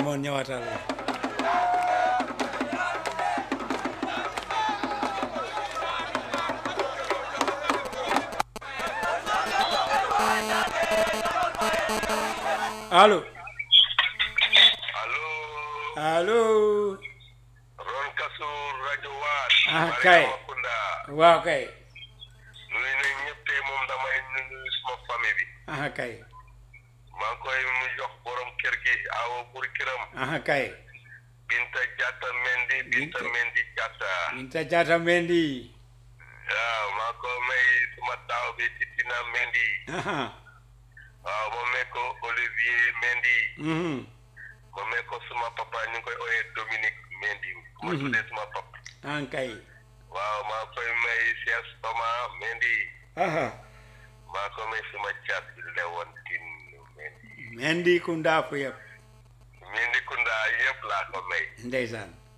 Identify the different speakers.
Speaker 1: demoon ñëwaatal allo
Speaker 2: allo
Speaker 1: allo
Speaker 2: Ron Kasu rajo Waat.
Speaker 1: Ah, kay.
Speaker 2: Mariama Kunda.
Speaker 1: waaw kay
Speaker 2: nuyu nañ ñëpp tey moom damay nuyu suma famille bi.
Speaker 1: aha kay
Speaker 2: maa ngi koy mu jox borom kër gi awo bur kiram.
Speaker 1: aha kay
Speaker 2: Binta Jatta Mendi Binta
Speaker 1: Binta.
Speaker 2: Mendi Jatta.
Speaker 1: Binta Jatta Mendi
Speaker 2: waaw maa ko may suma taaw bi Titina Mendi.
Speaker 1: aha
Speaker 2: waaw ma may ko Olivier Mendi.
Speaker 1: mhm
Speaker 2: ma may ko suma papa ñu ngi koy ooyee Dominique Mendi. ma
Speaker 1: Mhm.
Speaker 2: tuddee suma papa.
Speaker 1: aha kay
Speaker 2: waaw maa koy may Cheikh Soma Mendi.
Speaker 1: aha
Speaker 2: maa ko may suma caat bi Lewontine Mendi.
Speaker 1: Mendi Kunda fu yëpp
Speaker 2: Mendi Kunda yëpp laa ko may.
Speaker 1: ndeysaan